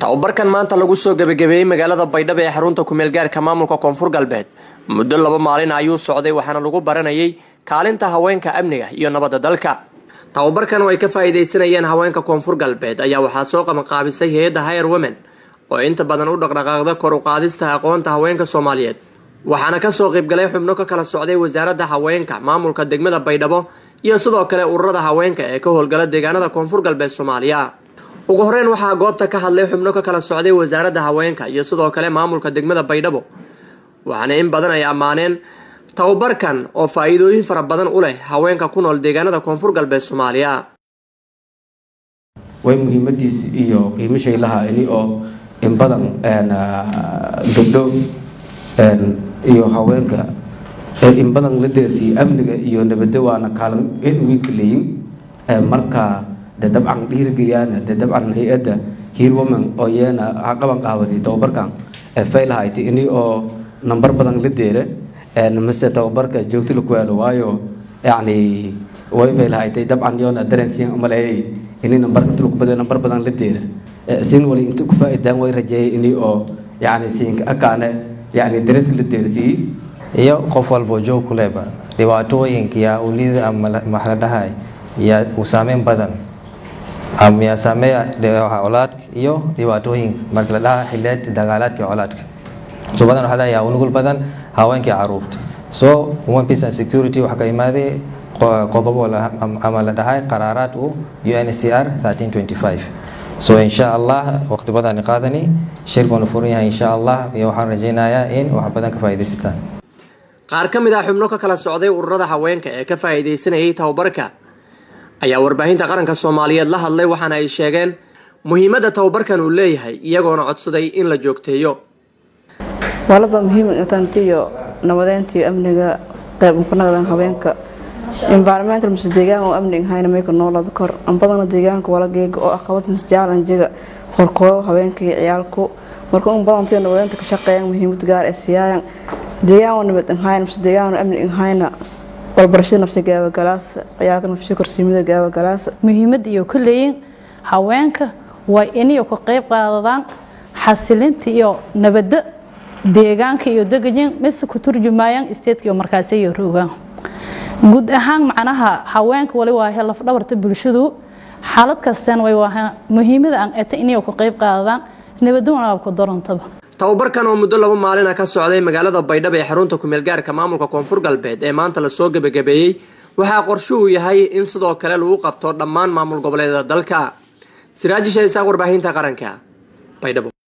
tababarkan maanta lagu soo gebagabeeyey magaalada baydhabo ee xarunta kumeelgaarka maamulka koonfur galbeed muddo laba maalin ayuu socday waxaana lagu baranayay kaalinta haweenka amniga iyo nabadda dalka tababarkan oo ay ka faa'iidaysanayeen haweenka koonfur galbeed ayaa waxaa soo qabanqaabisay hay-adda higher women oo inta badan u dhaqdhaqaaqda kor u qaadista aqoonta haweenka soomaaliyeed waxaana kasoo qaybgalay xubno ka kala socday wasaaradda haweenka maamulka degmada baydhabo iyo sidoo kale ururada haweenka ee ka howlgala deegaanada koonfur galbeed soomaaliya ugu horeyn waxaa goobta ka hadlay xubno ka kala socday wasaaradda haweenka iyo sidoo kale maamulka degmada baydhabo waxaana in badan ay ammaaneen tababarkan oo faa-iidooyin fara badan u leh haweenka ku nool deegaanada koonfur galbeed soomaaliya way muhiimadiis iyo qiimashay lahaa ini oo in badan gabdho iyo haweenka in badan la deersiiyey amniga iyo nabaddo waana kaalin eed weynka leeyin marka de dabcan dhiirgeliyaan de dabcan hay-adda hiir woman oo iyana qaban qaawaday tababarkan faylahayti ini oo nambar badan la deera mase tababarka joogto la ku helo waayo yani way faylahaytay dabcan yoona dareensiyan umaleeyay ini nambar inta lagu badayo nambar badan la deera siin wali inta ku faa'iidaan way rajeeyay ini oo yani siinka akaane yani dareeska la deersiiyey iyo qof walbo joog ku leba dhibaatooyinka yaa ulida ama maxla dhahay yaa uu saameyn badan yaa saameeya colaadka iyo dhibaatooyinka marka la dhaha xiliyaad dagaalaadka colaadka so badan waxaa yaa unugul badan haweenkii caruurta so women peace and security waxaa ka imaaday qodobo ama la dhahay qaraaraad u uncr 1325 so insha allah waqti badan qaadani shirkuna furan yahay insha allah iyo waxaan rajaynayaa in wax badan ka faa'iidaysataan qaar ka mid ah xubno ka kala socday ururada haweenka ee ka faa'iidaysanayay tababarka ayaa warbaahinta qaranka soomaaliyeed la hadlay waxaana ay sheegeen muhiimadda tababarkan uu leeyahay iyagoona codsaday in la joogteeyo walaba muhiim tantiyo nabadeyntiyo amniga qayb ku naqdan haweenka environmental mise deegaan oo amni ahayna mayka noolada kor anbadana deegaanka wala geega oo aqabad mise jaalanjiga qorkooyo haweenka iyo ciyaalku marka un badantiyo nabadeynta ka shaqeeyaan muhiimad gaar ee siyaayan deegaan oo nabad ahayna mise deegaan oo amni ahayna walbarashada nafsi gaabagalaasa ciyaalka nafsi korsiimada gaabagalaasa muhiimad iyo ka leeyin haweenka waa inay ka qayb qaadadaan xasilinta iyo nabadda deegaanka iyo degayin mise ku turjumayaan isteedka iyo markaasi iyo roogaan guud ahaan macnaha haweenka wali waa lafdhabarta bulshadu xaalad kastaan way waa muhiimada aan eta inay ka qayb qaadadaan nabaduna ku darantaba tababarkan oo muddo laba maalina ka socday magaalada baydhabo ee xarunta kumeelgaarka maamulka koonfur galbeed ee maanta lasoo gebagabeeyey waxaa qorshuhu yahay in sidoo kale lagu qabto dhammaan maamul goboleedyada dalka siraaji shaysaaq warbaahinta qaranka baydhabo